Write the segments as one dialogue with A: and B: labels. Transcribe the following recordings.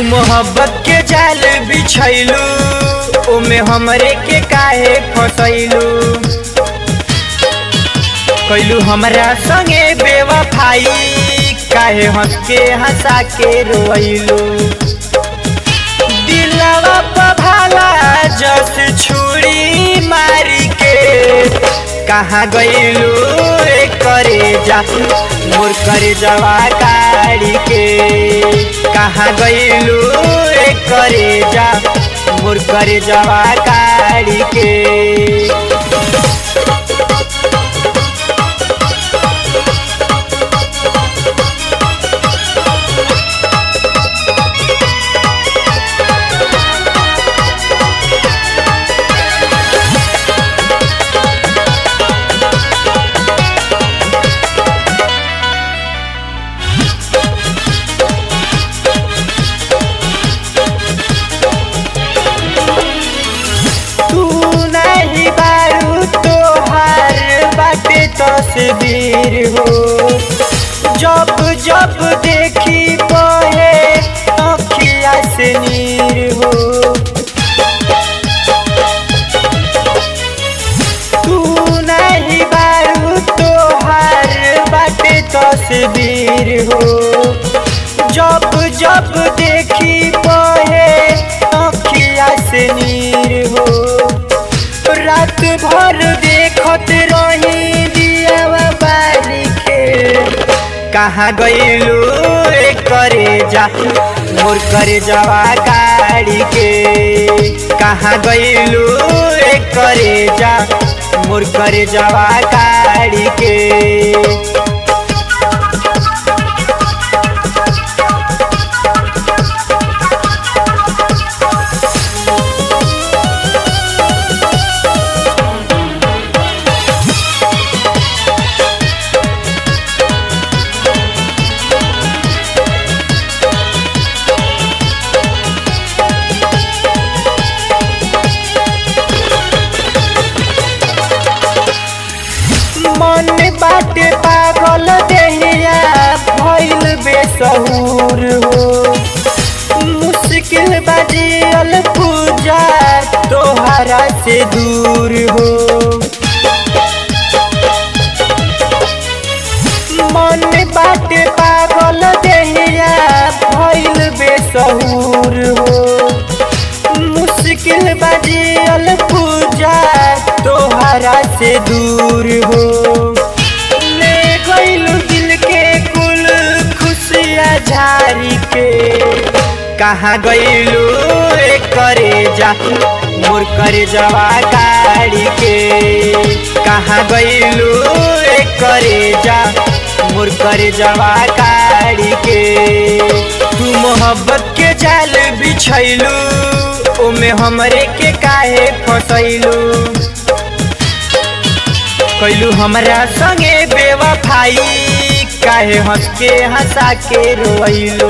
A: मोहब्बत के जाल बिछैलू ओमे हमरे के काहे फसैलू कैलू हमरा संगे बेवफाई काहे हंस के हंसा के रोइलू दिलवा पर भाला जस छुरी मारी के कहाँ गइलू रे करे जा मोर करे जवा काढ़ी के कहाँ गइलू रे करे जा मोर करे जवा काढ़ी के तू नहीं बारू तोहार बाटे तस्वीर हो जब जब देखी बहे अखिया से नीर हो तू नहीं बारू तोहार बाटे तस्वीर हो जब जब देखी बहे अखिया से नीर हो रात भर देखत रही दिया बारी के कहाँ गइलू रे करे जा मोर करे जवा गाड़ी के कहाँ गइलू रे करे जा मोर करे जवा गाड़ी के मन बाटे पागल देहिया भइल बेसहूर हो मुश्किल बाजियल पूजा तोहरा से दूर हो मन बाटे पागल देहिया भइल बेसहूर हो मुश्किल बाजियल पूजा तोहरा से दूर हो ले गइलू दिल के कुल खुशिया झारी के कहाँ गइलू रे करे जा मोर करे जवा गाड़ी के कहाँ गइलू रे करे जा मोर करे जवा गाड़ी के तू मोहब्बत के जाल बिछैलू ओमे हमरे के काहे फसैलू कैलू हमरा संगे बेवफाई काहे हंस के हंसा के रोइलू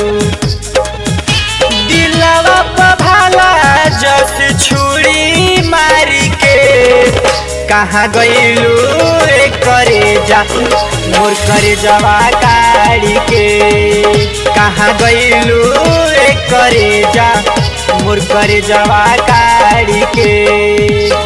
A: दिलवा पर भाला जस छुरी मारी के कहाँ गइलू रे करे जा मोर करे जवा गाड़ी के कहाँ गइलू रे करे जा मोर करे जवा गाड़ी के